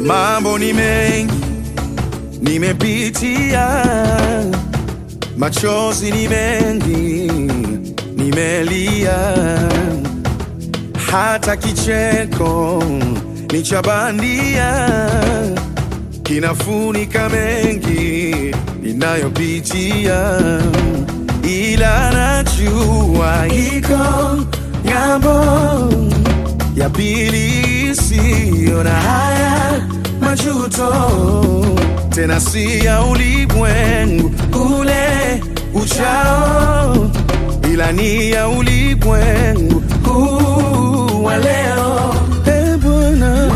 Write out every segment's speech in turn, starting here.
Mambo ni mengi nimepitia, machozi ni mengi nimelia, hata kicheko ni cha bandia kinafunika mengi ninayopitia, ila najua iko ng'ambo ya pili isiyo na haya majuto, tena si ya ulimwengu ule uchao, ila ni ya ulimwengu huu wa leo. Eh, Bwana,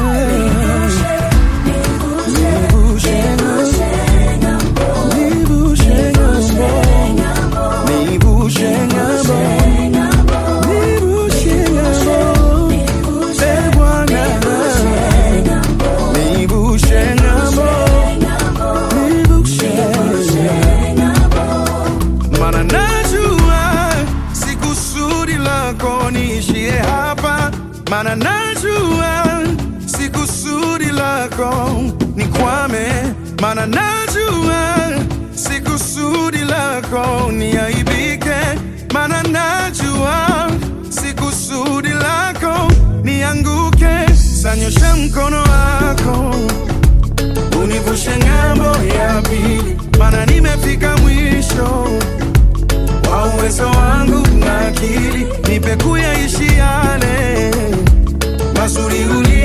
nivushe ng'ambo, nivushe ng'ambo, nivushe ng'ambo, nivushe ng'ambo. Eh, Bwana, nivushe ng'ambo, nivushe Mana najua si kusudi lako niishie hapa, mana najua si kusudi lako nikwame, mana najua si kusudi lako niaibike, mana najua si kusudi lako nianguke. Sanyosha mkono wako univushe ng'ambo ya pili, mana nimefika mwisho wa uwezo wangu na akili, nipe kuyaishi yale mazuri uli